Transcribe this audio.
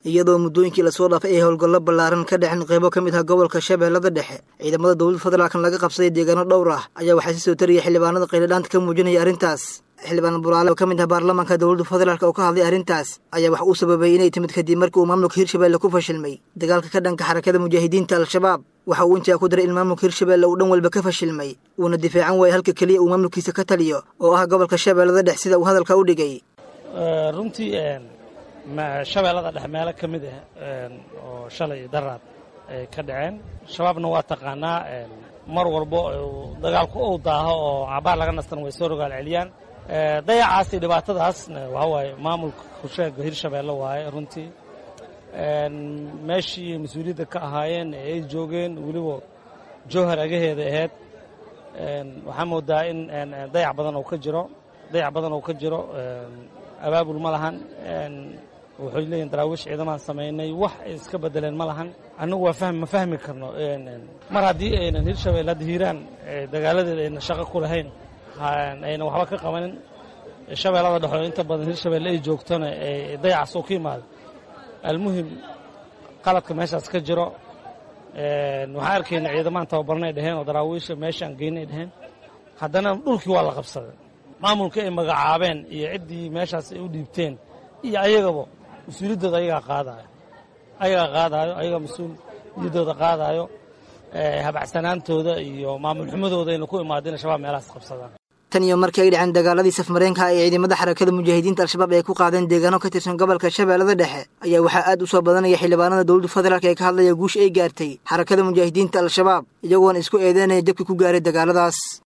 iyadoo muddooyinkii lasoo dhaafay ay howlgallo ballaaran ka dhexin qaybo ka mid ah gobolka shabeellada dhexe ciidamada dowladda federaalkan laga qabsaday deegaano dhowr ah ayaa waxaa si soo tariyay xildhibaanada qayladhaanta ka muujinaya arrintaas xildhibaan buraale oo ka mid ah baarlamaanka dowladda federaalk oo ka hadlay arrintaas ayaa wax uu sababay inay timid kadib markii uu maamulka hirshabelle ku fashilmay dagaalka ka dhanka xarakada mujaahidiinta al-shabaab waxa uu intaa ku daray in maamulka hirshabelle uu dhan walba ka fashilmay uuna difaacan waayay halka keliya uu maamulkiisa ka taliyo oo ah gobolka shabeellada dhex sida uu hadalka u dhigay runtii shabeellada dhex meelo ka mid ah oo shalay daraad ay ka dhaceen shabaabna waa taqaanaa mar walbo dagaalku ou daaho oo cabaar laga nastan way soo rogaal celiyaan dayacaas iyo dhibaatadaasna waxaa waaye maamulka kusheega hirshabeelle waaye runtii meeshii mas-uuliyadda ka ahaayeen ee ay joogeen weliba jowhar agaheeda ahayd waxaa moodaa in dayac badan oo ka jiro dayac badan oo ka jiro abaabul ma lahan waxay leeyihin daraawiish ciidamaan samaynay wax ay iska bedeleen ma lahan annagu waa fahmi ma fahmi karno mar haddii aynan hirshabelle hadda hiiraan dagaaladeeda aynan shaqo ku lahayn aynan waxba ka qabanin shabeellada dhexoo inta badan hirshabelle ay joogtona dayacaas oo ka yimaado almuhim qaladka meeshaas ka jiro waxaan arkayna ciidamaan tababarnay dheheen oo daraawiisha meeshaan geynay dheheen haddana dhulkii waa la qabsaday maamulkii ay magacaabeen iyo ciddii meeshaas ay u dhiibteen iyo ayagaba mas-uuliyaddooda ayagaa qaadaayo ayagaa qaadaayo ayagaa mas-uuliyaddooda qaadaayo habacsanaantooda iyo maamul xumadooda ayna ku imaado inay shabaab meelahaas qabsadaan tan iyo markii ay dhaceen dagaaladii safmareenka ee ciidamada xarakada mujaahidiinta al-shabaab ay ku qaadeen deegaano ka tirsan gobolka shabeellada dhexe ayaa waxaa aad u soo badanaya xildhibaanada dowladda federaalk ee ka hadlaya guusha ay gaartay xarakada mujaahidiinta al-shabaab iyagoona isku eedeynaya jabkii ku gaaray dagaaladaas